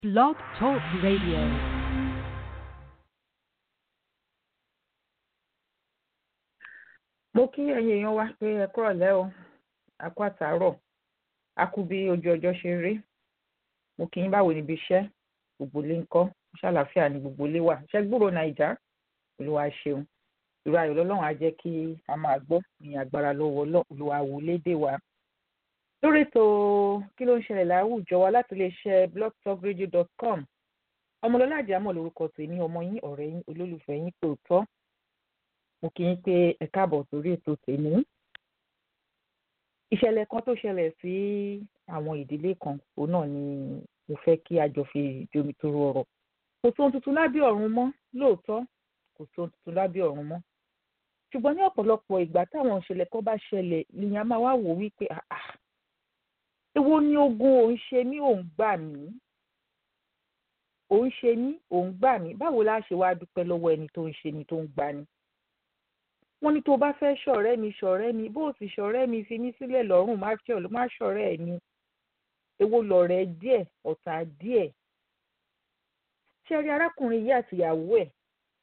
Blog Talk Radio. mo kí ẹ̀yin èèyàn wa pé ẹ kúrọ̀lẹ́ o a kú àtàárọ̀ a kú bí ojú ọjọ́ ṣe rí mo kí yín báwo níbi iṣẹ́ gbogbo ilé ń kọ́ ṣàlàáfíà ní gbogbo ilé wa ṣẹ́ gbúrò nàìjà olúwa ṣeun ìrọ̀ ayọ̀ lọ́lọ́run á jẹ́ kí a máa gbọ́ ní agbára lọ́wọ́ olúwa wò lédè wa lórí ètò kí ló ń ṣẹlẹ̀ láwùjọ wa láti iléeṣẹ́ blogtalkradio.com ọmọlọ́lá àjàmọ̀ lórúkọ tèmi ọmọ yín ọ̀rẹ́ yín olólùfẹ́ yín tòótọ́ mo kí yín pé ẹ káàbọ̀ sórí ètò tèmi ìṣẹ̀lẹ̀ kan tó ṣẹlẹ̀ sí àwọn ìdílé kan òun náà ni mo fẹ́ kí a jọ fi jomi toro ọ̀rọ̀ kò sóhun tuntun lábẹ́ ọ̀run mọ́ lóòótọ́ kò sóhun tuntun lábẹ́ ọ̀run mọ́ ṣùgbọ́n ní ọ̀pọ̀lọpọ̀ ìgbà táwọn ìṣẹ̀lẹ̀ kan bá ṣẹlẹ̀ lèèyàn á máa wá wò wípé àà èwo ni ogun òun ṣe mí òun gbà mí òun ṣe mí òun gbà mí báwo la ṣe wáá dúpẹ́ lọ́wọ́ ẹni tó ń ṣe ni tó ń gbà ni wọ́n ní tó bá fẹ́ ṣọ̀rẹ́ mi ṣọ̀rẹ́ mi bó o sì ṣọ̀rẹ́ mi fi mí sílẹ̀ lọ́rùn má má ṣọ̀rẹ́ ẹ̀ ni èwo lọ̀rẹ́ díẹ̀ ọ̀tá díẹ̀ ṣe rí arákùnrin yìí àtìyàwó ẹ̀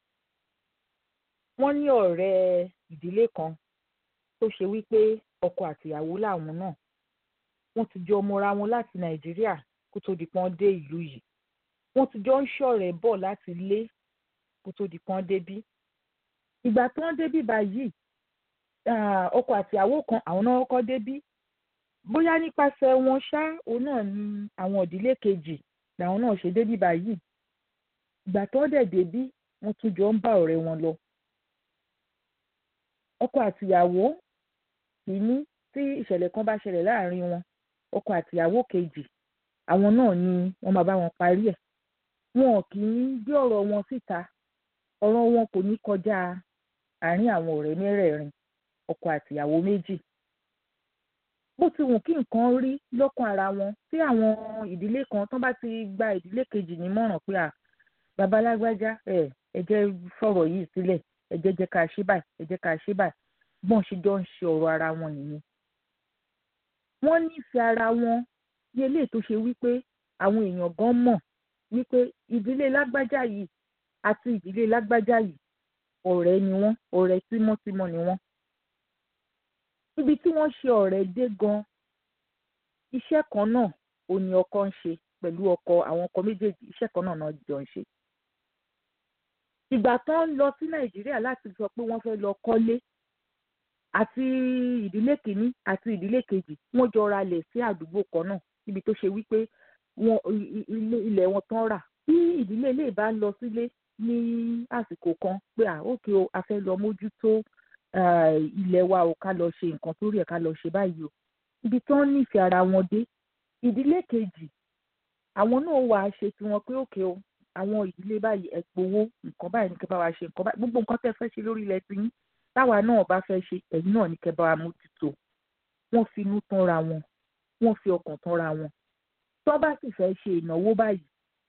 wọ́n ní ọ̀rẹ́ ìdílé kan tó ṣe wípé ọkọ àtìyàwó làwọn náà wọ́n ti jọ mọra wọn láti nàìjíríà kó tó di pọ́n dé ìlú yìí wọ́n ti jọ ń ṣọ̀rẹ́ bọ̀ láti lé kó tó di pọ́n débí ìgbà tí wọ́n débí báyìí ọkọ àtìyàwó kan àwọn náà kọ́kọ́ débí bóyá nípasẹ̀ wọn ṣá òun náà ni àwọn ìdílé kejì làwọn náà ṣe débí báyìí ìgbà tó dẹ̀ débí wọ́n tún jọ ń bá ọ̀rẹ́ wọn lọ ọkọ àtìyàwó kìíní tí ìṣẹ̀lẹ̀ kan bá ṣẹlẹ̀ láàrin wọn ọkọ àtìyàwó kejì àwọn náà ni wọ́n máa bá wọn parí ẹ̀ wọn kì í gbé ọ̀rọ̀ wọn síta ọ̀rọ̀ wọn kò ní kọjá àárín àwọn ọ̀rẹ́ mẹ́rẹ̀ẹ̀rin ọkọ àtìyàwó méjì bó ti wù kí nǹkan rí lọ́kàn ara wọn tí àwọn ìdílé kan tán bá ti gba ìdílé kejì nímọ̀ràn pé à babalágbájá ẹ ẹ jẹ́ fọ̀rọ̀ yìí sílẹ̀ ẹ jẹ́ jẹ́ ká ṣe báyìí ẹ jẹ́ ká ṣe báyìí bọ́n ṣe jọ ń ṣe ọ̀rọ̀ ara wọn nìyẹn wọ́n nífẹ̀ẹ́ ara wọn ní eléyìí tó ṣe wípé àwọn èèyàn gan mọ̀ wípé ìdílé lágbájá yìí àti ìdílé lágbájá yìí ọ̀rẹ́ ni wọ́n ọ̀rẹ́ tímọ́tímọ́ ni wọ́n. níbi tí wọ́n ṣe ọ̀rẹ́ dé gan iṣẹ́ kan náà ò ní ọkọ ń ṣe pẹ̀lú ọkọ àwọn ọkọ méjèèjì iṣẹ́ kan náà náà jọ ń ṣe. ìgbà tán lọ sí nàìjíríà láti sọ pé wọ́n fẹ́ lọ kọ́lé àti ìdílé kìíní àti ìdílé kejì wọ́n jọ ralẹ̀ sí àdúgbò kan náà níbi tó ṣe wípé wọn ilẹ̀ wọn tán rà bí ìdílé ilé ìbá lọ sílé ní àsìkò kan pé à ókè o a fẹ́ lọ mójútó ilẹ̀ wa o ká lọ ṣe nǹkan tó rí ẹ̀ ká lọ ṣe báyìí o ibi tán nífẹ̀ẹ́ ara wọn dé ìdílé kejì àwọn náà wà á ṣe tiwọn pé òkè o àwọn ìdílé báyìí ẹ gbowó nǹkan báyìí ní kẹ́ bá wa ṣe nǹkan báyìí gbogbo nǹkan tẹ́ fẹ́ ṣe lórí ilẹ̀ tiyín táwa náà bá fẹ́ ṣe ẹ̀yin náà ní kẹ́ bá wa mójútó wọ́n fi inú tán ra wọn wọ́n fi ọkàn tán ra wọn tó bá sì fẹ́ ṣe ìnáwó báyìí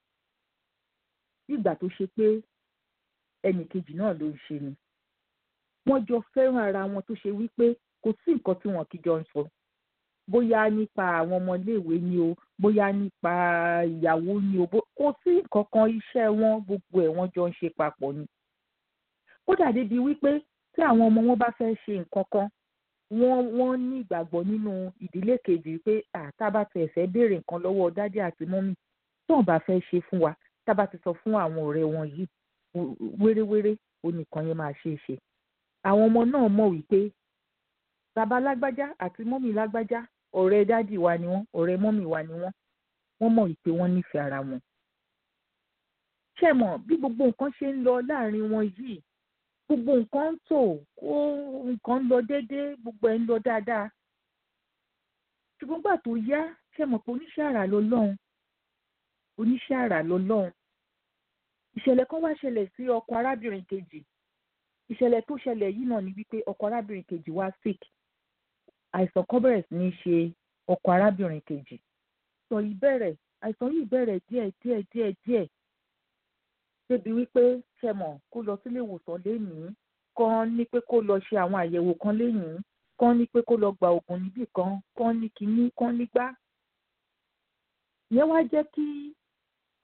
nígbà tó ṣe pé ẹnì kejì náà ló ń ṣe ni wọ́n jọ fẹ́ràn ara wọn tó ṣe wípé kò sí nǹkan tí wọn kì í jọ ń sọ bóyá nípa àwọn ọmọléèwé ni o bóyá nípa ìyàwó ni o kò sí nǹkan kan iṣẹ́ wọn gbogbo ẹ̀ wọ́n jọ ń ṣe papọ̀ ni kódà débi wípé tí àwọn ọmọ wọn bá fẹ́ ṣe nǹkan kan wọ́n wọ́n ní ìgbàgbọ́ nínú ìdílé kejì pé àtàbà tẹ̀ fẹ́ béèrè nǹkan lọ́wọ́ dádì àti mọ́mì tí wọ́n bá fẹ́ ṣe fún wa tábà ti sọ fún àwọn ọ̀rẹ́ wọn yìí wéréwéré onìkan yẹn máa ṣe é ṣe àwọn ọmọ náà mọ̀ wípé bàbá lágbájá àti mọ́mì lágbájá ọ̀rẹ́ dádì wa ni wọ́n ọ̀rẹ́ mọ́mì wa ni wọ́n wọ́n mọ̀ wípé wọ́n nífẹ̀ẹ́ ara wọn. ṣé mọ̀ bí gbogbo nǹkan ṣe ń lọ láàrin wọn yìí gbogbo nǹkan ń tò kó nǹkan ń lọ déédéé gbogbo ẹ̀ ń lọ dáadáa ṣùgbọ́n gbà tó yá ṣe mọ̀ pé oníṣẹ́ àrà lọ́lọ́run oníṣẹ́ àrà lọ́lọ́run ìṣẹ̀lẹ̀ kan wá ṣẹlẹ̀ sí ọkọ arábìnrin kejì ìṣẹ̀lẹ̀ tó ṣẹlẹ̀ yìí náà ni wípé ọkọ arábìnrin kejì wá sick àìsàn kan bẹ̀rẹ̀ sí ní ṣe ọkọ arábìnrin kejì sọ yìí bẹ̀rẹ̀ àìsàn yìí bẹ̀rẹ̀ díẹ̀ díẹ̀ díẹ̀ díẹ̀ débi wípé ṣẹmọ̀ kó lọ sílé ìwòsàn lénìí kan ní pé kó lọ ṣe àwọn àyẹ̀wò kan lénìí kan ní pé kó lọ gba oògùn níbì kan kan ní kinní kan nígbà ìyẹn wá jẹ́ kí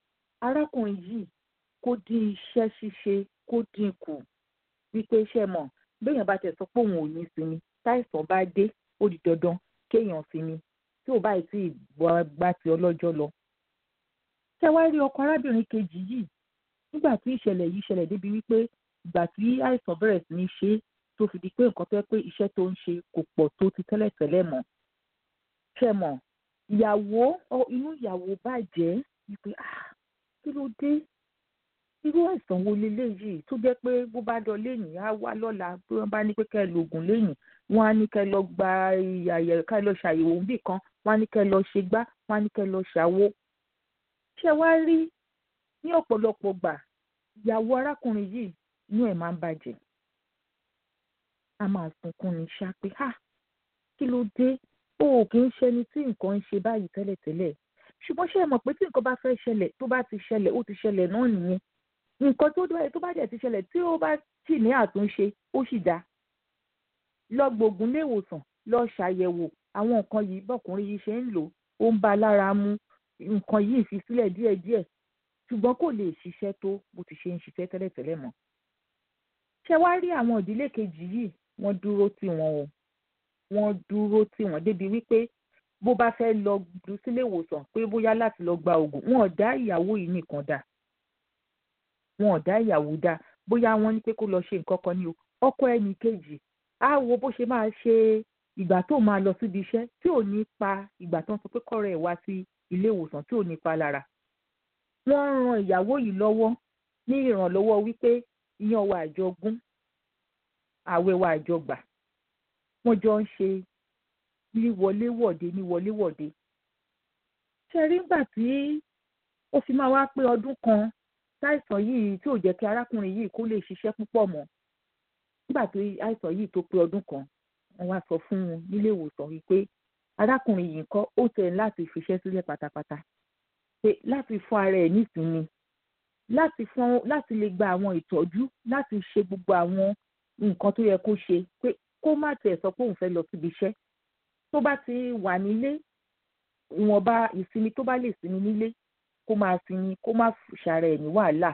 arákùnrin yìí kó dín iṣẹ́ ṣíṣe kó dín kù wípé iṣẹ́ mọ̀ béèyàn bá tẹ̀ sọ pé òun ò ní sinmi táìsàn bá dé ó di dandan kéèyàn sinmi tí ò báyìí tí ìgbà tí ọlọ́jọ́ lọ. ṣé wàá rí ọkọ arábìnrin kejì yìí nígbà tí ìṣẹ̀lẹ̀ yìí ṣẹlẹ̀ débi wípé ìgbà tí àìsàn bẹ̀rẹ̀ sí ní ṣe é tó fi di pé nǹkan tó yẹ pé iṣẹ́ tó ń ṣe kò pọ̀ tó ti tẹ́lẹ̀tẹ́lẹ̀ mọ́. ṣé mọ̀ ìyàwó inú ìyàwó bàjẹ́ wípé ah kí ló dé irú àìsàn wo leléyìí tó jẹ́ pé bó bá lọ léyìn á wá lọ́la bí wọ́n bá ní pé kẹ́ ẹ lo oògùn léyìn wọ́n á ní kẹ́ ẹ lọ gba àyẹ̀wò kẹ́ ẹ lọ ṣàyẹ̀wò níbì kan wọ́n á ní kẹ́ ẹ lọ ṣe gbá wọ́n á ní kẹ́ ẹ lọ ṣàwo. ṣé wá rí ní ọ̀pọ̀lọpọ̀ gbà ìyàwó arákùnrin yìí inú ẹ̀ máa ń bàjẹ́ a máa sunkún ní ṣá pé ha kí ló dé o ò kì í ṣẹni tí nǹkan ń ṣe báyìí tẹ́lẹ̀tẹ́lẹ̀ ṣùgbọ́n ṣé ẹ mọ̀ pé tí nǹkan bá fẹ́ ṣẹlẹ̀ tó bá ti ṣẹlẹ̀ ó ti ṣẹlẹ̀ náà nìyẹn nǹkan tó dé tó bá dẹ̀ ti ṣẹlẹ̀ tí ó bá sì ní àtúnṣe ó sì dáa lọ gbògùn léwòsàn lọ ṣàyẹ̀wò àwọn nǹkan yìí bọ́kùnrin yìí ṣe ń lò ó ń bá a lára mu nǹkan yìí fi sílẹ̀ díẹ̀díẹ̀ ṣùgbọ́n kò lè ṣiṣẹ́ tó bó ti ṣe ń ṣiṣẹ́ tẹ́lẹ̀tẹ́lẹ̀ mọ́. ṣé wàá rí àwọn ìdílé kejì yìí wọ́n dúró tì wọ́n o wọ́n dúró tì wọ́n débi wípé bó bá fẹ́ lọ sílé ìwòsàn pé bóyá láti lọ gba oògùn wọn ò dá ìyàwó yìí nìkan dá wọn ò dá ìyàwó dá bóyá wọ́n ní pé kó lọ ṣe nǹkan kan ní o ọkọ ẹnì kejì á wo bó ṣe máa ṣe ìgbà tó máa lọ síbi iṣẹ́ tí ò ní pa ìgbà tó ń sọ pé kọ́rọ̀ ẹ̀ wá sí ilé ìwòsàn tí ò ní pa lára. wọ́n ran ìyàwó yìí lọ́wọ́ ní ìrànlọ́wọ́ wípé iyán wa àjọ gún àwẹ̀ wa àjọ gbà wọ́n jọ ń ṣe ní wọléwọ̀de ní wọléwọ̀de. ṣe rí nígbà tí ó fi máa wá pé ọdún kan táìsàn yìí tí ò jẹ́ kí arákùnrin yìí kó lè ṣiṣẹ́ púpọ̀ mọ́ nígbà tó àìsàn yìí tó pé ọdún kan wọ́n wá sọ fún un nílé ìwòsàn wípé arákùnrin yìí kọ́ ó tẹ̀ láti fiṣẹ́ sílẹ̀ pátápátá pé láti fún ara ẹ̀ nísìnyí láti fún láti lè gba àwọn ìtọ́jú láti ṣe gbogbo àwọn nǹkan tó yẹ kó ṣe pé kó má tẹ̀ sọ pé òun fẹ́ lọ síbi iṣẹ́ tó bá ti wà nílé ìwọ̀nba ìsinmi tó bá lè sinmi nílé kó máa sinmi kó má ṣàrẹ̀ ẹ̀ ní wàhálà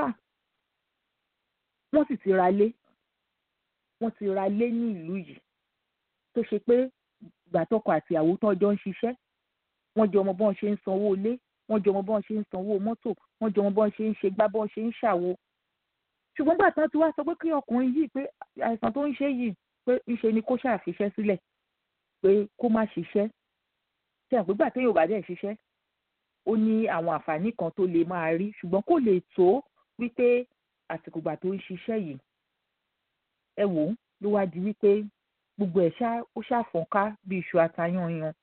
wọ́n sì ti ra lé wọ́n ti ra lé ní ìlú yìí tó ṣe pé ìgbà tọkọ àti ìyàwó tán jọ ń ṣiṣẹ́ wọ́n jọ mọ bọ́n ṣe ń sanwó ilé wọ́n jọ mọ bọ́n ṣe ń sanwó mọ́tò wọ́n jọ mọ bọ́n ṣe ń ṣe gbá bọ́n ṣe ń ṣàwo. ṣùgbọ́n gbà tán ti wá sọ pé kí ọkùnrin yìí pé àìsàn tó ń ṣe yìí pé ńṣe ni kó ṣàfiṣẹ́ sílẹ̀ pé kó má ṣiṣẹ́ ṣe àpégbà téèyàn ò bá dẹ̀ ṣiṣẹ́ ó ní àwọn àǹfààní kan tó lè máa rí ṣùgbọ́n kò lè tó wípé àsìkò ìgbà tó ń ṣiṣẹ́ yìí ẹ wò ó ló wá di wípé gbogbo ẹ̀ ṣá ó ṣàfọ̀nká bí iṣu atayanyan.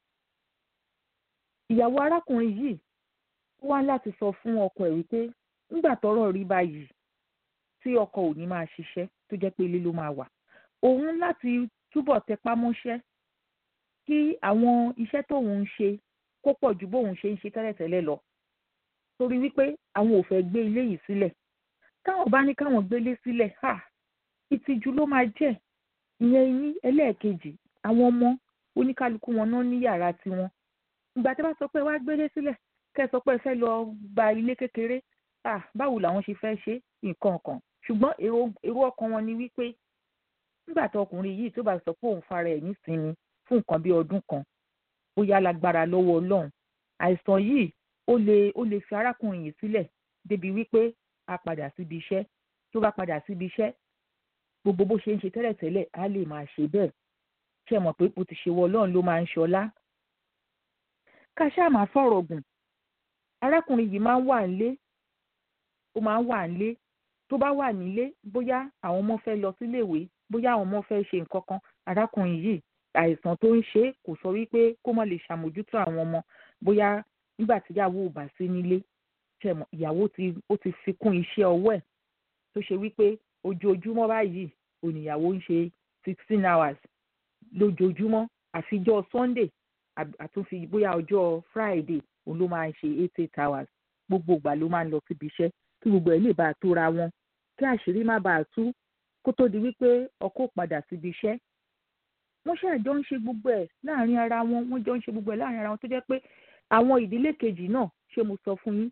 ìyàwó arákùnrin yìí ó wá láti sọ fún ọkọ ẹ̀ wípé nígbà tọ́rọ̀ rí báyìí tí ọkọ ò ní máa ṣiṣẹ́ tó jẹ́ pé ilé ló máa wà òun láti túbọ̀ tẹpá mọ́ṣẹ́ kí àwọn iṣẹ́ tóun ń ṣe kó pọ̀ ju bóun ṣe ń ṣe tẹ́lẹ̀tẹ́lẹ̀ lọ torí wípé àwọn ò fẹ́ gbé ilé yìí sílẹ̀ táwọn bá ní káwọn gbélé sílẹ̀ ha ìtìjú ló máa jẹ́ ìyẹn ní ẹlẹ́ẹ̀kejì àwọn ọmọ oníkálukú wọn náà ní yàrá tiwọn ìgbà tí wọ́n sọ pé wá gbélé sílẹ̀ kẹ́ ẹ sọ pé ẹ fẹ́ lọ gba ilé kékeré ah báwo làwọn ṣe fẹ́ ṣe nǹkan kan ṣùgbọ́n èrò ọkàn wọn ni wípé nígbà tí ọkùnrin yìí tó bá sọ pé òun fara ẹ̀ nísinmi fún nǹkan bí ọdún kan bóyá lágbára lọ́wọ́ ọlọ́run àìsàn yìí ó lè ó lè fi arákùnrin yìí sílẹ̀ débi wípé a padà síbi iṣẹ́ tó bá padà síbi iṣẹ́ gbogbo bó ṣe ń ṣe tẹ́lẹ̀tẹ́lẹ̀ á lè máa ṣe bẹ́ẹ̀ ṣe mọ̀ pé bó ti ṣe wọ ọlọ́run ló máa ń ṣọlá. ká ṣáà máa fọ̀rọ̀ gùn arákùnrin yìí máa ń wà nílé ó máa ń wà nílé tó bá wà nílé bóyá àwọn ọmọ fẹ́ lọ síléèwé bóyá àwọn ọmọ fẹ́ ṣe nǹkan kan arákùnrin yìí àìsàn tó ń ṣe kò sọ wípé kó má lè ṣàmójútó àwọn ọmọ bóyá nígbà tíyàwó ò bá sí nílé ìyàwó ó ti fi kún iṣẹ́ ọwọ́ ẹ̀ tó ṣe wípé ojoojúmọ́ báyìí oníyàwó ń ṣe sixteen hours lójoojúmọ́ àfijọ́ sunday àtúnfi bóyá ọjọ́ friday òun ló máa ń ṣe eight eight hours gbogbo ìgbà ló máa ń lọ síbi iṣẹ́ kí gbogbo ẹ̀ lè bá a tóra wọn kí àṣírí má bàa tú kó tó di wípé ọkọ padà síbi iṣẹ́ wọ́n ṣàjọ ń ṣe gbogbo ẹ̀ láàrin ara wọn wọ́n jọ ń ṣe gbogbo ẹ̀ láàrin ara wọn tó jẹ́ pé àwọn ìdílé kejì náà ṣé mo sọ fún yín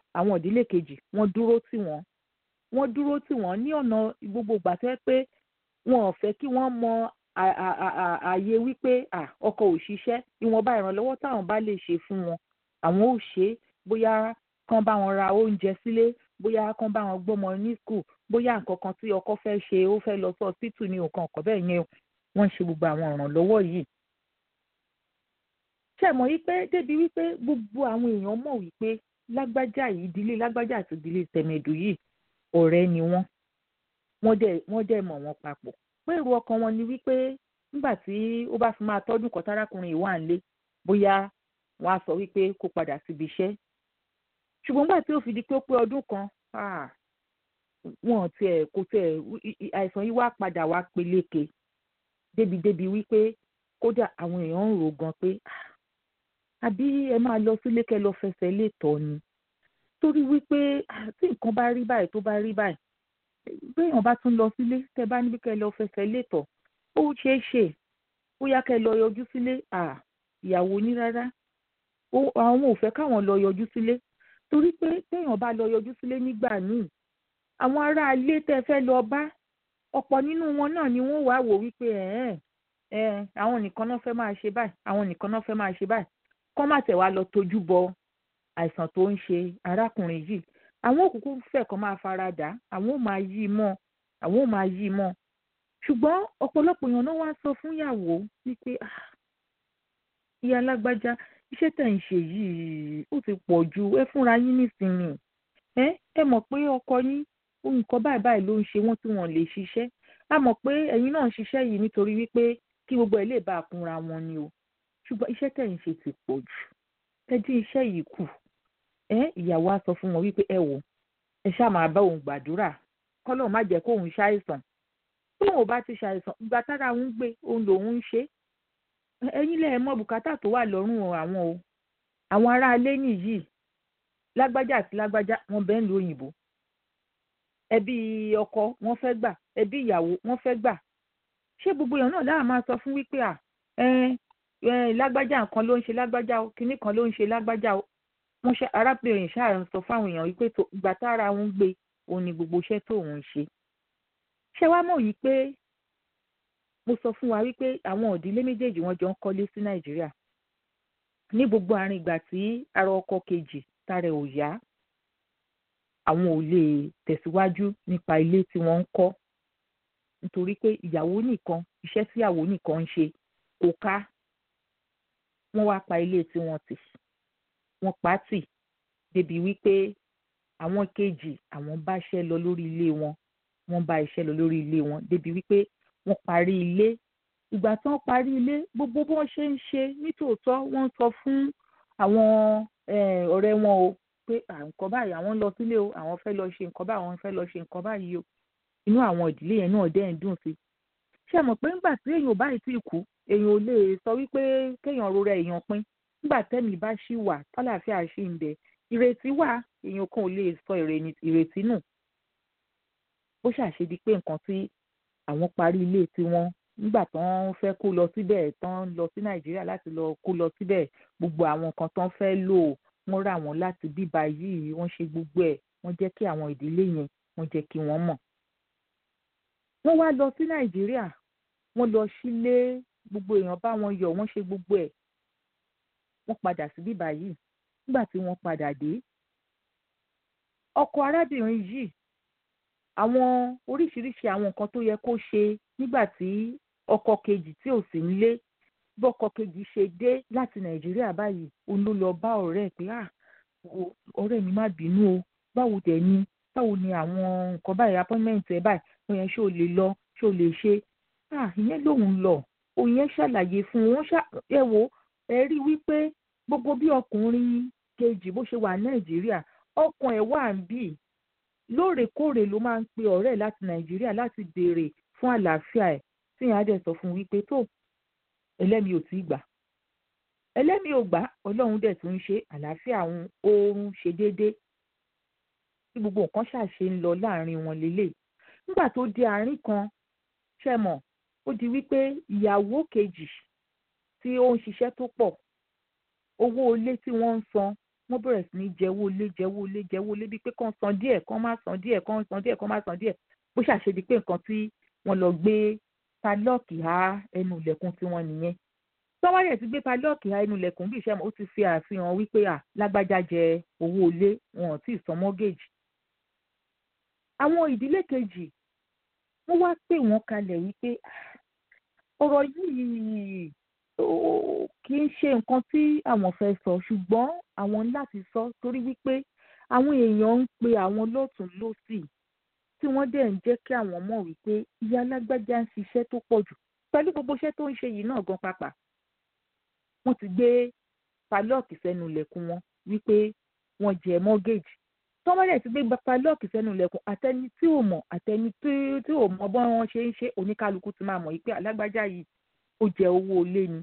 àwọn ìdílé kejì wọ́n dúró tì wọ́n wọ́n dúró tì wọ́n ní ọ̀nà gbogbo ìgbà tó yẹ pé wọn ò fẹ́ kí wọ́n mọ ààyè wípé ọkọ ò ṣiṣẹ́ ìwọ̀nba ìrànlọ́wọ́ táwọn bá lè ṣe fún wọn àwọn ò ṣe é bóyá kán bá wọn ra oúnjẹ sílé bóyá kán bá wọn gbọ́mọ ní skul bóyá nǹkan kan tí ọkọ fẹ́ ṣe ó fẹ́ lọ sí ọsítù ní nǹkan ọ̀kọ́ bẹ́ẹ̀ yẹn wọ́n ń ṣe gbogbo àwọn ìrànlọ́wọ́ yìí. ṣé ẹ mọ̀ wípé débi wípé gbogbo àwọn èèyàn mọ̀ wípé lágbájá yìí ìdílé lágbájá àti ìdílé tẹ̀mẹ̀dù yìí ọ̀rẹ́ ni wọ́n wọ́n dẹ̀ wọ́n dẹ̀ mọ̀ wọ́n papọ̀ pé èrò ọkàn wọn ni wípé nígbà tí ó bá fi máa tọ́dún kan tárákùnrin yìí wà ń lé bóyá wọ́n á sọ wípé kó padà síbi iṣẹ́ ṣùgbọ́n nígbà tí ó fi di pé ó pé ọdún kan wọn tiẹ̀ kò tiẹ̀ àìsàn yìí wá padà wá peléke débìdébì wípé kódà àwọn èèyàn ń rò gan pé àbí ẹ máa lọ sílé kẹ́ lọ fẹsẹ̀ lè tọ́ ni torí wípé tí nǹkan bá rí báyìí tó bá rí báyìí béèyàn bá tún lọ sílé tẹ́ bá níbi kẹ́ lọ fẹsẹ̀ lè tọ́ ó ṣeé ṣe bóyá kẹ́ lọ yọjú sílé ìyàwó ní rárá àwọn ò fẹ́ káwọn lọ yọjú sílé torí pé téèyàn bá lọ yọjú sílé nígbà míì àwọn aráalé tẹ́ fẹ́ lọ bá ọ̀pọ̀ nínú wọn náà ni wọ́n wá wò wípé ẹ̀ẹ́n ẹ̀ àwọn nìkan náà fẹ́ máa ṣe báyìí àwọn nìkan náà fẹ́ máa ṣe báyìí kọ́ má tẹ̀ wá lọ tójú bọ àìsàn tó ń ṣe arákùnrin yìí àwọn òkùnkùn fẹ́ kàn máa fara dà àwọn ò máa yí mọ́ àwọn ò máa yí mọ́ ṣùgbọ́n ọ̀pọ̀lọpọ̀ èèyàn náà wá sọ fún ìyàwó wípé ìyá alágbájá iṣẹ́ tẹ̀ ń ṣe yìí ó ti pọ̀ ju ẹ fúnra yín nísìnyí ẹ ẹ mọ̀ pé ọkọ yín nǹkan báyìí báyìí ló ń ṣe wọ́n tí wọ́n lè ṣiṣẹ́ a mọ̀ pé ẹ̀yin náà ń ṣiṣẹ́ yìí nítorí wípé kí gbogbo ẹ̀ lè bá a kúnra wọn ni o ṣùgbọ́n iṣẹ́ tẹ̀ ń ṣe ti pọ̀ jù ẹ dín iṣẹ́ yìí kù ẹ ìyàwó á sọ fún wọn wípé ẹ wò ẹ ṣáà máa bá òun gbàdúrà kọ́lọ́run má jẹ́ kóun ṣàìsàn tóun ò bá ti ṣàìsàn ìgbà tára òun gbé òun lòun ń ṣe ẹ̀yin lẹ mọ̀ bùkátà tó wà lọ́rùn àwọn o àwọn aráalé nìyí lágbájá àti lágbájá wọn bẹ́ẹ̀ ń lo òyìnbó ẹbí ọkọ wọn fẹ́ gbà ẹbí ìyàwó wọn fẹ́ gbà ṣé gbogbo èèyàn náà láà máa sọ fún wípé à ẹ ẹ lágbájá nǹkan ló ń ṣe lágbájá o kinní kan ló ń ṣe lágbájá o wọn ṣe arábìnrin ṣáà ń sọ fáwọn èèyàn wípé ìgbà tára òun gbé òun ni gbogbo iṣẹ́ tó òun ṣe ṣé wàá mọ̀ yìí pé mo sọ fún wa wípé àwọn òdílé méjèèjì wọn jọ ń kọ́lé sí nàìjíríà ní gbogbo àárín ìgbà tí ara ọkọ kejì tára ò yá àwọn ò lè tẹ̀síwájú nípa ilé tí wọ́n ń kọ́ nítorí pé ìyàwó nìkan iṣẹ́ tí ìyàwó nìkan ń ṣe kò ká wọ́n wá pa ilé tí wọ́n tì wọ́n pa á tì débi wípé àwọn kejì àwọn bá iṣẹ́ lọ lórí ilé wọn wọ́n bá iṣẹ́ lọ lórí ilé wọn débi wípé wọ́n parí ilé ìgbà tí wọ́n parí ilé gbogbo bí wọ́n ṣe ń ṣe nítòótọ́ wọ́n sọ fún àwọn ọ̀rẹ́ wọn o pé nǹkan báyìí àwọn lọ sílé o àwọn fẹ́ lọ ṣe nǹkan báyìí àwọn fẹ́ lọ ṣe nǹkan báyìí o inú àwọn ìdílé yẹn náà dẹ́ ń dùn sí ṣé ẹ mọ̀ pé nígbà tí èèyàn báyìí tí kú èèyàn ò lè sọ wípé kéèyàn rora èèyàn pin nígbà tẹ́mi bá ṣì wà tálàáfíà ṣì ń bẹ ìrètí wà èèyàn kan ò lè sọ ìrètí nù bó ṣàṣedí pé nǹkan tí àwọn parí ilé tiwọn nígbà tán fẹ́ kó lọ síbẹ̀ tán lọ sí nàìjíríà láti lọ kó lọ síbẹ̀ gbogbo àwọn nǹkan tán fẹ́ lò wọ́n rà wọ́n láti bíbá yìí wọ́n ṣe gbogbo ẹ̀ wọ́n jẹ́ kí àwọn ìdílé yẹn wọ́n jẹ́ kí wọ́n mọ̀. wọ́n wá lọ sí nàìjíríà wọ́n lọ sílé gbogbo èèyàn bá wọn yọ̀ wọ́n ṣe gbogbo ẹ̀ wọ́n padà sí bíbá yìí nígbà tí wọ́n padà dé ọkọ arábìnrin yìí àwọn oríṣiríṣi àwọn nǹkan tó yẹ kó ṣe nígbà tí ọkọ kejì tí ò sí nílé bọ́kọ kejì ṣe dé láti nàìjíríà báyìí òun ló lọ bá ọ̀rẹ́ ẹ̀ pé à ọ̀rẹ́ mi má bínú o báwo dẹ̀ ni báwo ni àwọn nǹkan báyìí appointment ẹ̀ báyìí wọ́n yẹn ṣé o lè lọ ṣé o lè ṣe à ìyẹn lòun lọ òun yẹn ṣàlàyé fún wọn ẹ wo ẹ rí wípé gbogbo bí ọkùnrin kejì bó ṣe wà nàìjíríà ọkàn ẹ̀ wà ń bì lóòrèkóòrè ló máa ń pe ọ̀rẹ́ láti nàìjíríà láti béèrè fún àlàáfíà ẹ̀ tí ìyá dẹ̀ sọ fún wípé tó ẹlẹ́mi ò tí ì gbà ẹlẹ́mi ò gbà ọlọ́run dẹ̀ tún ń ṣe àlàáfíà òun oorun ṣe déédéé tí gbogbo nǹkan ṣàṣe ń lọ láàrin wọn lélẹ̀ nígbà tó di àárín kan ṣe mọ̀ ó di wípé ìyàwó kejì tí ó ń ṣiṣẹ́ tó pọ̀ owó ilé tí wọ́n ń san wọ́n bẹ̀rẹ̀ sí ní jẹ́wọ́ lé jẹ́wọ́ lé jẹ́wọ́ lé bíi pé kàn san díẹ̀ kàn má san díẹ̀ kàn san díẹ̀ kàn má san díẹ̀ bó ṣàṣe di pé nǹkan tí wọ́n lọ gbé padlọ́ọ̀kì há ẹnu ilẹ̀kùn tiwọn nìyẹn tọ́wọ́yẹ̀ ti gbé padlọ́ọ̀kì há ẹnu ilẹ̀kùn bí ìṣẹ́ ó ti fi àfihàn wípé à lágbájá jẹ owó ilé wọn ò tí ì san mọ́gẹ́jì. àwọn ìdílé kejì wọ́n wá pè wọ́n kalẹ̀ wípé ọ̀rọ̀ yìí kì í ṣe nǹkan tí àwọn fẹ́ sọ ṣùgbọ́n àwọn láti sọ torí wípé àwọn èèyàn ń pe àwọn lọ́tún lọ́sì tí wọ́n dẹ̀ ń jẹ́ kí àwọn mọ̀ wípé ìyá alágbájá ń ṣiṣẹ́ tó pọ̀ jù pẹ̀lú gbogbo iṣẹ́ tó ń ṣe yìí náà gan pàpà wọ́n ti gbé palọ́ọ̀kì sẹ́nu ilẹ̀kùn wọn wípé wọ́n jẹ mọ́gẹ́jì tọ́mọ́lẹ̀ ti gbé palọ́ọ̀kì sẹ́nu ilẹ̀kùn àtẹni tí ò mọ̀ àtẹni tí ò mọ̀ bọ́ wọn ṣe ń ṣe oníkálukú ti máa mọ̀ wípé alágbájá yìí ó jẹ owó ilé ni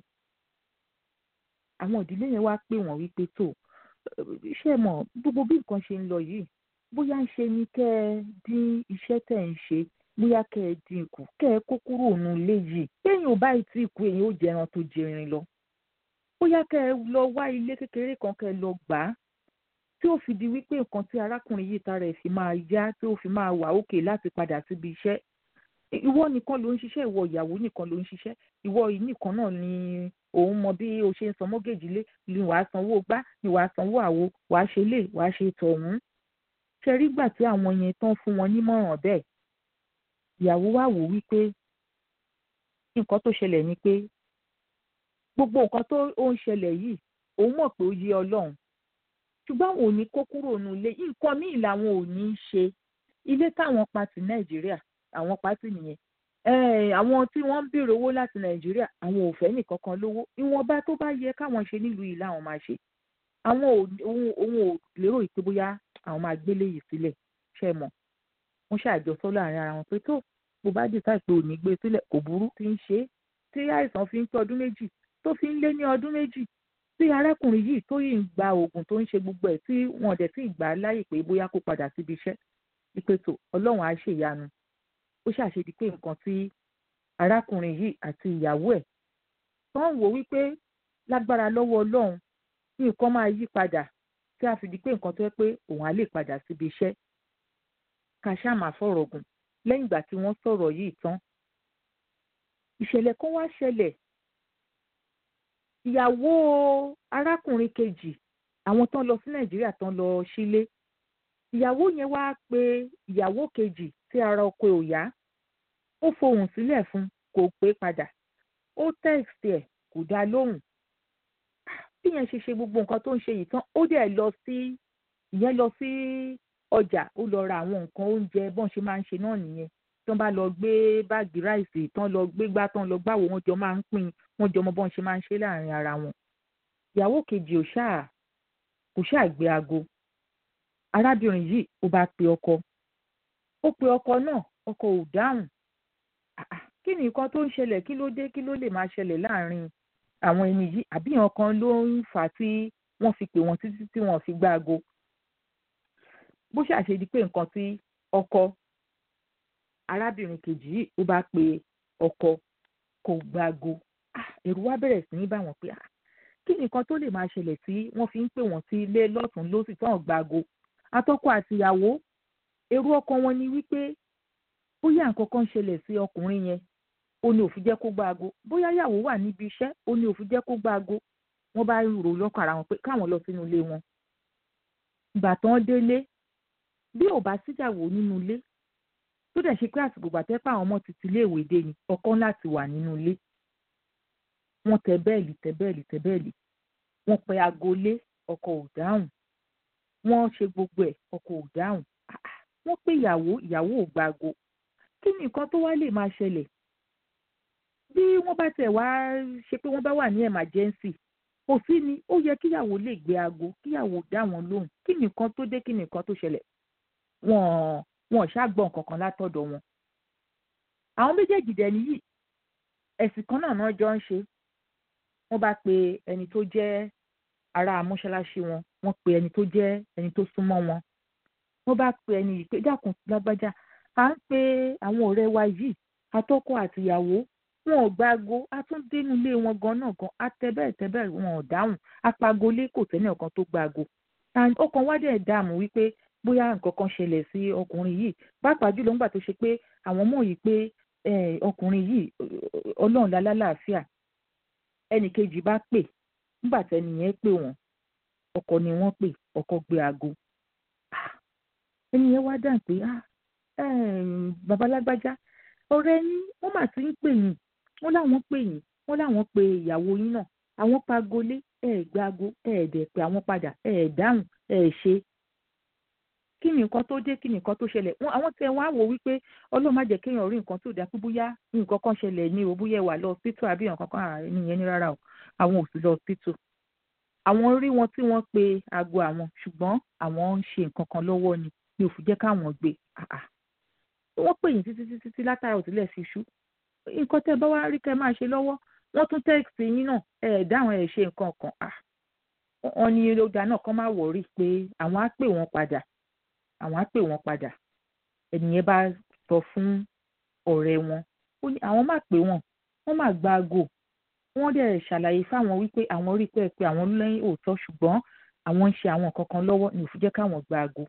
àwọn ìdílé yẹn wá pè wọ́n wípé tó ṣe mọ̀ gbogbo bí nǹkan ṣe ń lọ yìí bóyá ń ṣe ni kẹ́ ẹ dín iṣẹ́ tẹ̀ ń ṣe bóyá kẹ́ ẹ dín kù kẹ́ ẹ kó kúrò nù ilé yìí lẹ́yìn ò báyìí tí ìkú èyí ó jẹran tó jẹrin lọ bóyá kẹ́ ẹ lọ wá ilé kékeré kan kẹ́ ẹ lọ gbà á tí ó fi di wípé nǹkan tí arákùnrin yìí tara ẹ̀ fi máa yá tí ó fi máa wà òkè láti padà síbi iṣẹ́ ìwọ nìkan ló ń ṣiṣẹ́ ìwọ ìyàwó nìkan ló ń ṣiṣẹ́ ìwọ yìí nìkan náà ni òun mọ bí o ṣe ń san mọ́gẹ́jì lé ni wàá sanwó gbá ni wàá sanwó àwo wàá ṣe lè wàá ṣe tọ̀hún ṣe rí gbà tí àwọn yẹn tán fún wọn nímọ̀ràn bẹ́ẹ̀ ìyàwó wá wò wípé nǹkan tó ṣẹlẹ̀ ni pé gbogbo nǹkan tó ń ṣẹlẹ̀ yìí òun mọ̀ pé ó yé ọlọ́run ṣùgbọ́n àwọn ò ní kó kúrò nù ilé nǹkan míì làwọn ò ní í ṣe ilé táwọn pa ti nàìjíríà àwọn pátì nìyẹn àwọn tí wọ́n ń béèrè owó láti nàìjíríà àwọn ò fẹ́ nìkankan lówó ìwọ̀nba tó bá yẹ káwọn ṣe nílùú yìí làwọn máa ṣe àwọn òun ò lérò pé bóyá àwọn máa gbélé yìí sílẹ̀ ṣe mọ̀ wọ́n ṣàjọsọ láàrin ara wọn pé tó bó bá dì táì pé ò ní gbé sílẹ̀ kò burú tí ń ṣe é tí àìsàn fi ń tó ọdún méjì tó fi ń lé ní ọdún méjì tí arákùnrin yìí tó yìí ń gba oògùn tó ń ṣe gbogbo ẹ̀ tí wọn dẹ̀ sì gbà á láyè pé bóyá kó padà síbi iṣẹ́ ìpètò ọlọ́run á ṣèyanu ó ṣàṣedí pé nǹkan tí arákùnrin yìí àti ìyàwó ẹ̀ tó ń wò wípé lágbára lọ́wọ́ ọlọ́run nǹkan máa yí padà tí a fi di pé nǹkan tó yẹ pé òun á lè padà síbi iṣẹ́ ká ṣáà máa fọ̀rọ̀ gùn lẹ́yìn ìgbà tí wọ́n sọ̀rọ̀ yìí tán ìṣẹ̀lẹ̀ kan wá ṣẹlẹ̀ ìyàwó arákùnrin kejì àwọn tán lọ sí nàìjíríà tán lọ sílé ìyàwó yẹn wá pe ìyàwó kejì tí ara ọkọ ò yá ó fohùn sílẹ̀ fún kò pé padà ó tẹ́ẹ̀sì ẹ̀ kò dá lóhùn bí yẹn ṣe ṣe gbogbo nǹkan tó ń ṣe yìí tán ó dẹ̀ lọ sí ìyẹn lọ sí ọjà ó lọ ra àwọn nǹkan oúnjẹ bọ́n ṣe máa ń ṣe náà nìyẹn tí wọ́n bá lọ gbé báàgì ráìsì tán lọ gbé gbá tán lọ gbáwo wọ́n jọ máa ń pín wọ́n jọ mọ bọ́n ṣe máa ń ṣe láàrin ara wọn ìyàwó kejì ò ṣáà kò ṣáà gbé aago arábìnrin yìí ó bá pe ọkọ ó pe ọkọ náà ọkọ ò dáhùn kí ni nǹkan tó ń ṣẹlẹ̀ kí ló dé kí ló lè máa ṣẹlẹ̀ láàrin àwọn ẹni yìí àbí nǹkan ló ń fà á tí wọ́n fi pè wọ́n títí tí wọ́n fi gbá aago bó ṣàṣe di pé nǹkan tí ọkọ arábìnrin kejì yìí ó bá pe ọkọ kò gbá aago ẹ̀rù wá bẹ̀rẹ̀ sí ní bá wọn pé kí ni nǹkan tó lè máa ṣẹlẹ̀ tí wọ́n fi ń pè wọ́n sí ilé lọ́tún lósì tán gbá aago atọ́kọ àtìyàwó èrò ọkàn wọn ni wípé bóyá nǹkan kan ṣẹlẹ̀ sí ọkùnrin yẹn ó ní òfin jẹ́ kó gbá aago bóyá ìyàwó wà níbi iṣẹ́ ó ní òfin jẹ́ kó gbá aago wọ́n bá rò lọ́kàn ara wọn pé káwọn lọ sínú ilé wọn. ìgbà tán délé bí ò bá síjàwó nínú ilé tó dẹ̀ ṣe pé àsìkò gbàtẹ́pà àwọn ọmọ ti ti iléèwé dé ni ọkọ láti wà nínú ilé. wọ́n tẹ bẹ́ẹ̀lì tẹ bẹ́ẹ̀lì tẹ bẹ́ẹ̀lì wọ́n pe aago lé ọkọ ò dáhùn wọ́n ṣe gbogbo ẹ̀ ọkọ ò dáhùn wọ́n pe ìyàwó ìyàwó ò gba aago kí ni nǹkan tó wá lè máa ṣẹlẹ̀ bí wọ́n bá tẹ̀ wá ṣe pé wọ́n bá wà ní emergency kò sí ni ó yẹ kíyàwó lè gbé aago kíyàwó dá wọn lóhùn kí ni nǹkan tó dé kí ni nǹkan tó ṣẹlẹ̀ wọ́n wọ́n ṣàgbọ́n kankan látọ̀dọ̀ wọn. àwọn méjèèjì dẹ̀ nìyí ẹ̀sìn kan náà náà jọ ń ṣe wọ́n bá pe ẹni tó jẹ́ ará mọ́ṣáláṣí wọn wọ́n pe ẹni tó jẹ́ ẹni tó súnmọ́ wọn wọ́n bá pe ẹni yìí pé dákun lágbájá à ń pe àwọn ọ̀rẹ́ wa yìí atọ́kọ àtìyàwó wọn ò gbáago a tún dénú ilé wọn gan náà gan a tẹ bẹ́ẹ̀ tẹ bẹ́ẹ̀ wọn ò dáhùn apagolé kò sẹ́ni ọ̀kan tó gbáago and ọkàn wa dẹ̀ dààmú wípé bóyá nǹkan kan ṣẹlẹ̀ sí ọkùnrin yìí pàápàá jùlọ nígbà tó ṣe pé àwọn mọ̀ yìí pé ọkùnrin yìí ọlọ́run lálálàáfíà ẹnì kejì bá pè nígbà tẹ́ni yẹn pè wọ́n ọkọ ni wọ́n pè ọkọ gbé aago ẹni yẹn wá dáhùn pé babalágbájá ọ̀rẹ́ yín wọ́n mà ti ń pè yín wọ́n láwọn pè yín wọ́n láwọn pe ìyàwó yín náà àwọn pagolé ẹ̀ gbáago ẹ̀ dẹ̀ pé àwọn padà ẹ̀ dáhùn ẹ̀ ṣe kí ni nǹkan tó dé kí ni nǹkan tó ṣẹlẹ̀ wọn àwọn tẹ wọn á wò wípé ọlọ́run má jẹ́ kéèyàn rí nǹkan tó dáa pé bóyá nǹkan kan ṣẹlẹ̀ ní o bóyá ẹ wà lọ hospital àbí nǹkan kan ààrẹ nìyẹn ní rárá o àwọn ò sì lọ hospital àwọn rí wọn tí wọ́n pe aago àwọn ṣùgbọ́n àwọn ń ṣe nǹkan kan lọ́wọ́ ni ni ò fi jẹ́ káwọn gbé wọ́n pè yín títí títí tí látara òtílẹ̀ fi ṣú nǹkan tẹ́ bá wá rí kẹ́ máa ṣe lọ́wọ́ wọ́n tún tẹ́ẹ̀sì yín náà ẹ̀ dáhùn ẹ̀ ṣe nǹkan kan wọ́n ní ọjà náà kàn máa wọ̀rí pé àwọn á pè wọ́n padà àwọn á pè wọ́n padà ẹnìyẹn bá sọ fún ọ̀rẹ́ wọn ó ní àwọn máa pè wọ́n wọ́n máa gba aago wọ́n dẹ̀ ṣàlàyé fáwọn wípé àwọn rí pé pé àwọn lẹ́yìn òótọ́ ṣùgbọ́n àwọn ń ṣe àwọn nǹkan kan lọ́wọ́ ní òfin jẹ́ káwọn gba aago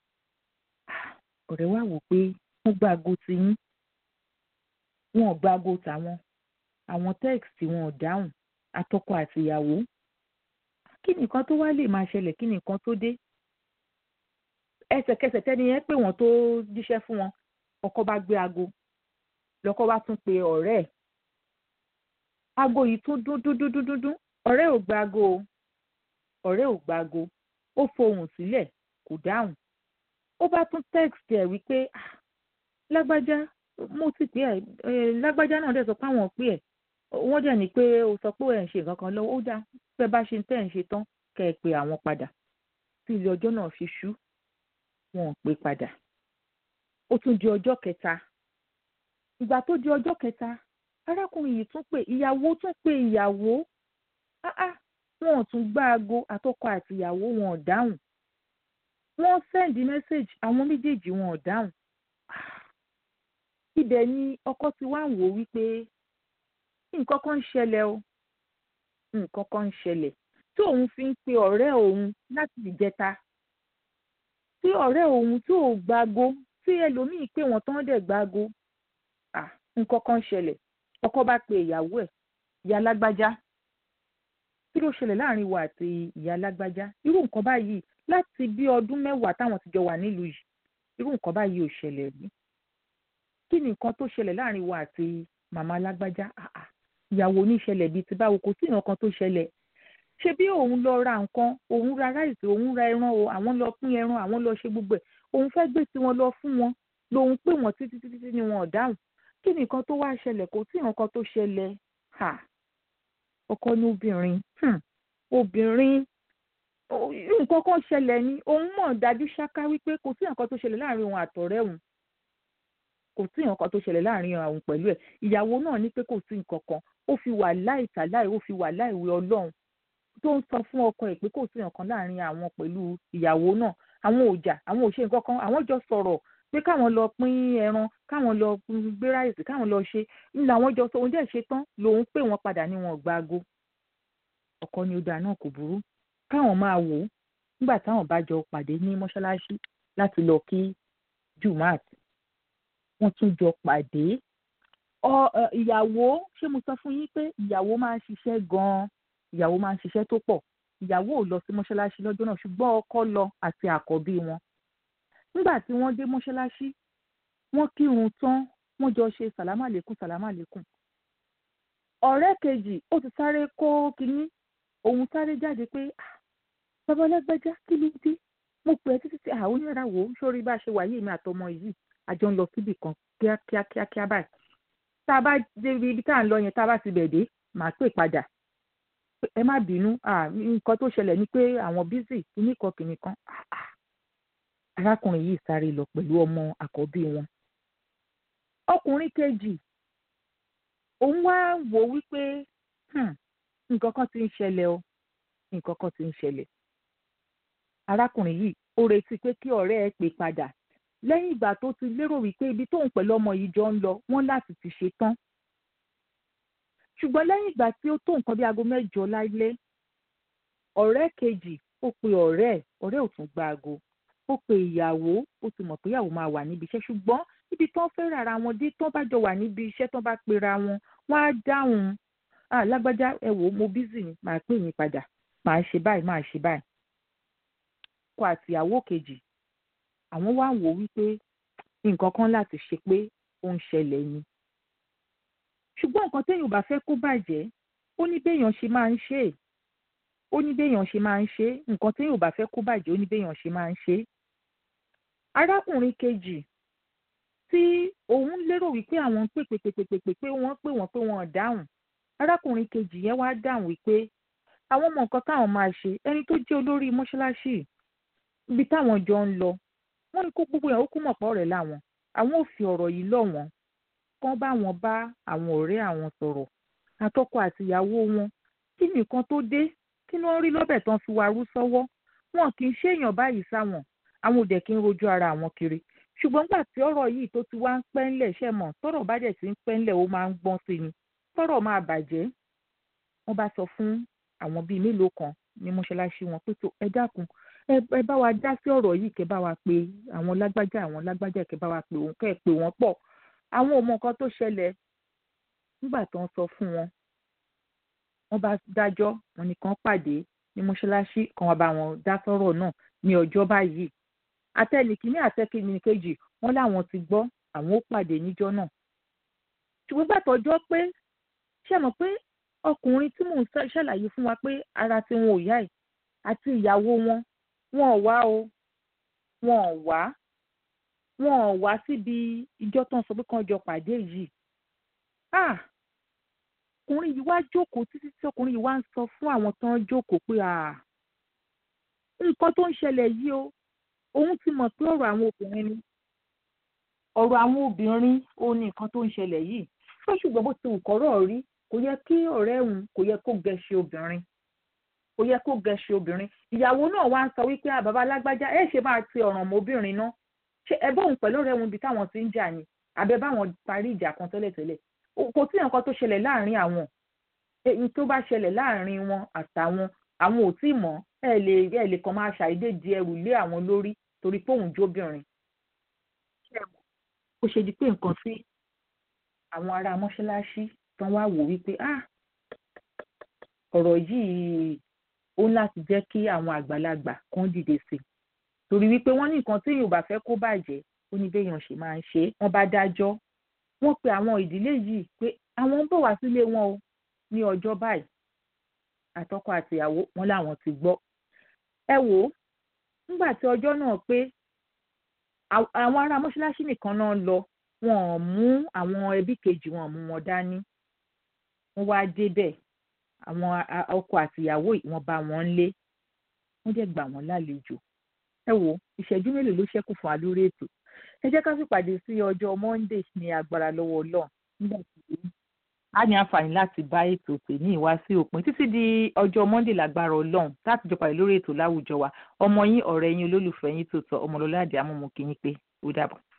ọ̀rẹ́ wa wò pé wọ́n gba aago ti yín wọn ò gba aago tàwọn àwọn tẹ́ẹ̀sì wọn ò dáhùn atọ́kọ àtìyàwó kí nìkan tó wá lè máa ṣẹlẹ̀ kí nìkan tó dé ẹsẹ̀kẹsẹ̀ tẹ́ni yẹn pé wọ́n tó jíṣẹ́ fún wọn ọkọ bá gbé aago lọ́kọ bá tún pe ọ̀rẹ́ ẹ̀ aago yìí tún dún dún dún dún dún ọ̀rẹ́ ò gba aago o ọ̀rẹ́ ò gba aago ó fohùn sílẹ̀ kò dáhùn ó bá tún text ẹ̀ wípé lágbájá mo ti pè ẹ́ lágbájá náà dẹ̀ sọ pé àwọn pè ẹ́ wọ́n dẹ̀ ní pé o sọ pé ẹ̀ ń ṣe nǹkan kan lọ́wọ́ ó dáa pé bá ṣe tẹ́ ẹ̀ ń ṣe tán kẹ́ ẹ pe àwọn padà tí ilé ọjọ́ náà fi ṣú wọn ò pé padà ó tún di ọjọ́ kẹta ìgbà tó di ọjọ́ kẹta arákùnrin yìí tún pè ìyàwó tún pè ìyàwó wọn ò tún gbá aago àtọkọ àti ìyàwó wọn ò dáhùn wọ́n sẹ́ndí mẹ́sẹ̀gì àwọn méjèèjì wọn ò dáhùn ibẹ̀ ni ọkọ ti wá ń wò wípé nǹkan kan ń ṣẹlẹ̀ o nǹkan kan ń ṣẹlẹ̀ tí òun fi ń pe ọ̀rẹ́ òun láti ìjẹta tí ọ̀rẹ́ òun tí ò gbago tí ẹlòmíì pé wọ́n tán dẹ̀ gbago nǹkan kan ṣẹlẹ̀ ọkọ bá pe ìyàwó ẹ̀ ìyá lágbájá kí ló ṣẹlẹ̀ láàrin wa àti ìyá lágbájá irú nǹkan báyìí láti bí ọdún mẹ́wàá táwọn ti jọ wà nílùú yìí irú nǹkan báyìí ò ṣẹlẹ̀ rí kí ni nǹkan tó ṣẹlẹ̀ láàrin wa àti màmá lágbájá ìyàwó oníṣẹlẹ̀ bíi ti báwo kò sí nǹkan tó ṣẹlẹ̀ ṣe bí òun lọ ra nǹkan òun ra ráìsì òun ra ẹran o àwọn lọ pín ẹran àwọn lọ ṣe gbogbo ẹ̀ òun fẹ́ gbé tiwọn lọ fún wọn lòun pè wọ́n títí títí ni wọn ò dáhùn kí ni nǹkan tó wá ṣẹlẹ̀ kò sí nǹkan tó ṣẹlẹ̀ ọkọ ní obìnrin obìnrin nǹkan kan ṣẹlẹ̀ ni òun mọ̀ dájú ṣáká wípé kò sí nǹkan tó ṣẹlẹ̀ láàrin òun àtọ̀rẹ́ òun kò sí nǹkan tó ṣẹlẹ̀ láàrin àwọn pẹ̀lú ẹ̀ ìyàwó náà ní pé kò sí nǹkan kan ó fi wà láìtàláì ó fi wà láìwé ọlọ́run tó ń sọ fún ọkọ ẹ̀ pé kò sí nǹkan láàrin àwọn pẹ̀lú ìyàwó náà àwọn ò jà àwọn ò ṣe nǹkan kan àwọn jọ sọ̀rọ̀ pé káwọn lọ pín ẹran káwọn lọ gbé ráìsì káwọn lọ ṣe ní làwọn jọ sọ òun dẹ̀ ṣe tán lòun pè wọ́n padà ní wọn gba aago ọkọ ni ó dáa náà kò burú káwọn máa wò ó nígbà táwọn bá jọ pàdé ní mọ́ṣáláṣí láti lọ kí jumat wọ́n tún jọ pàdé ìyàwó ṣé mo sọ fún yín pé ìyàwó máa ń ṣiṣẹ́ gan-an ìyàwó máa ń ṣiṣẹ́ tó pọ̀ ìyàwó ò lọ sí mọ́ṣáláṣí lọ́jọ́ náà ṣùgbọ́n ọkọ lọ àti àkọ́bí wọn nígbà tí wọ́n dé mọ́ṣáláṣí wọ́n kírun tán wọ́n jọ ṣe sàlámà lẹ́kùn sàlámà lẹ́kùn ọ̀rẹ́ kejì ó ti sáré kó kínní òun sáré jáde pé bàbá ọlẹ́gbẹ́já kí ló dé mo pè é títí tí àwọn oníyàrá wò ó sórí bá a ṣe wà yìí mi àtọmọ yìí àjọ ń lọ síbì kan kíákíá kíákíá báyìí tá a bá dé ibi tá à ń lọ yẹn tá a bá ti bẹ̀ dé màá pè padà ẹ má bínú nǹkan tó ṣẹlẹ̀ ni pé àwọn bísí kìnnìkan kìnnìkan arákùnrin yìí sáré lọ pẹ̀lú ọmọ àkọ́bí wọn ọkùnrin kejì òun wá wò wípé nǹkan kan ti ń ṣẹlẹ̀ o nǹkan kan ti ń ṣẹlẹ̀ arákùnrin yìí ó retí pé kí ọ̀rẹ́ ẹ pè padà lẹ́yìn ìgbà tó ti lérò wípé ibi tóun pẹ̀lú ọmọ yìí jọ ń lọ wọ́n láti ti ṣe tán ṣùgbọ́n lẹ́yìn ìgbà tí ó tó nǹkan bí aago mẹ́jọ lálẹ́ ọ̀rẹ́ kejì ó pe ọ̀rẹ́ ẹ̀ ọ̀rẹ́ ò tún gba aago ó pe ìyàwó ó ti mọ̀ pé ìyàwó máa wà níbi iṣẹ́ ṣùgbọ́n ibi tán fẹ́ rárá wọn dé tán bá jọ wà níbi iṣẹ́ tán bá pera wọn wọ́n á dáhùn ah lágbájá ẹ wò ó mo bízì ni màá pè yín padà màá ṣe báyìí màá ṣe báyìí. ọkọ àti ìyàwó kejì àwọn wá wò ó wípé nǹkan kan láti ṣe pé ó ń ṣẹlẹ̀ ni. ṣùgbọ́n nǹkan téèyàn ò bá fẹ́ kó bàjẹ́ ó ní béèyàn ṣe máa ń ṣe é ó ní béèyàn ṣe máa ń ṣe é nǹkan téèyàn ò bá fẹ́ kó bàjẹ́ ó ní béèyàn ṣe máa ń ṣe é. arákùnrin kejì tí òun lérò wípé àwọn ń pè pè pè pè pè pè pé wọ́n pè wọ́n pé wọ́n ò dáhùn arákùnrin kejì yẹn wá dáhùn wípé àwọn mọ nǹkan táwọn máa ṣe ẹni tó jẹ́ olórí mọ́ṣáláṣí ibi táwọn jọ ń lọ wọ́n ní kó gbogbo yẹn ó kú mọ̀ pọ̀ rẹ̀ láwọn àwọn ò fi ọ̀rọ̀ yìí lọ̀ wọ́n kán bá wọn bá àwọn ọ̀rẹ́ àwọn sọ̀rọ̀ àtọkọ àtìyàwó wọn kí nìkan tó dé kí ni wọ́n rí lọ́bẹ̀ tán fi warú sọ́wọ́ wọn kì í ṣèèyàn báyìí sáwọn àwọn ò dẹ̀ kí ń rojú ara àwọn kiri ṣùgbọ́n gbà tí ọ̀rọ̀ yìí tó ti wá ń pẹ́ ńlẹ̀ ṣẹ̀ mọ̀ tọ́rọ̀ bá dẹ̀ ti ń pẹ́ ńlẹ̀ ó máa ń gbọ́n sí ni tọ́rọ̀ máa bàjẹ́ wọ́n bá sọ fún àwọn bíi mélòó kan ní mọ́ṣáláṣí wọn pé tó ẹ dákun ẹ bá wa dá sí ọ̀rọ̀ yìí kẹ́ bá wa pé àwọn lágbájá àwọn lágbájá kẹ́ bá wa pé òun kẹ́ ẹ pé wọ́n pọ̀ àwọn ò mọ nǹkan tó ṣẹlẹ̀ nígbà tó ń sọ fún wọn wọ́n bá dájọ́ wọn nìkan pàdé ní mọ́ṣáláṣí kan wá bá wọn dá sọ́rọ̀ náà ní ọjọ́ báyìí àtẹnìkíní àtẹkìnìkejì wọn láwọn ti gbọ́ àwọn ó pàdé níjọ́ náà ṣùgbọ́n gbàtọ́jọ́ pé ṣe mọ̀ pé ọkùnrin tí mò ń ṣàlàyé fún wa pé ara tí wọn ò yá ẹ̀ àti ìyàwó wọn wọn ò wá o wọn ò wá wọn ò wá síbi ìjọ tó ń sọ pé kàn jọ pàdé yìí ah ọkùnrin yìí wá jókòó títí tí ọkùnrin yìí wá ń sọ fún àwọn tó ń jókòó pé ah nǹkan tó ń ṣẹlẹ̀ yìí o òun ti mọ̀ pé ọ̀rọ̀ àwọn obìnrin ni ọ̀rọ̀ àwọn obìnrin ó ní nǹkan tó ń ṣẹlẹ̀ yìí fún ṣùgbọ́n bó ti wù kọ́rọ̀ rí kò yẹ kí ọ̀rẹ́ òun kò yẹ kó gẹ̀ṣẹ̀ obìnrin kò yẹ kó gẹ̀ṣẹ̀ obìnrin ìyàwó náà wá ń sọ wípé àbàbá alágbájá ẹ ṣe máa ti ọ̀ràn mọ́ obìnrin náà ṣé ẹ bóun pẹ̀lú ọ̀rẹ́ òun ibi táwọn ti ń jà ni àbẹ báwọn parí ìjà kan tẹ́lẹ̀tẹ́lẹ̀ kò sí nǹkan tó ṣẹlẹ̀ láàrin àwọn èyí tó bá ṣẹlẹ̀ láàrin wọn àtàwọn àwọn ò tí ì mọ̀ ẹ lè ẹ lè kàn máa ṣàìdé di ẹrù lé àwọn lórí torí pé òun jóbìnrin ó ṣe di pé nǹkan sí àwọn ará mọ́ṣáláṣí tán wá wò wípé ah ọ̀rọ̀ yìí ó ń láti jẹ́ kí àwọn àgbàlagbà kan dìde sí i torí wípé wọ́n ní nǹkan tí èèyàn bá fẹ́ kó bàjẹ́ ó ní béèyàn ṣe máa ń ṣe é wọ́n bá dájọ́ wọ́n pe àwọn ìdílé yìí pé àwọn ń bọ̀ wá sílé wọn o ní ọjọ́ báyìí àtọkọ àtìyàwó wọn làwọn ti gbọ́ ẹ wò ó nígbà tí ọjọ́ náà pé àwọn ará mọ́ṣáláṣí nìkan náà lọ wọn ò mú àwọn ẹbí kejì wọn mú wọn dání wọ́n wá débẹ̀ àwọn ọkọ àtìyàwó wọ́n bá wọn lé wọ́n dẹ̀ gbà wọ́n lálejò ẹ wo ìṣẹ́jú mélòó ló ṣẹ́kù fún wa lórí ètò ẹ jẹ́ ká sì pàdé sí ọjọ́ monday ní agbára lọ́wọ́ ọlọ́run nígbà tí a ní àǹfààní láti bá ètò tèmi wá sí òpin títí di ọjọ́ monday lágbára ọlọ́run láti jọ pàdé lórí ètò láwùjọ wa ọmọ yín ọ̀rẹ́ yín olólùfẹ́ yín tó tọ́ ọmọlọ́lá àdìámọ́ mo kí yín pé ó dàbọ̀.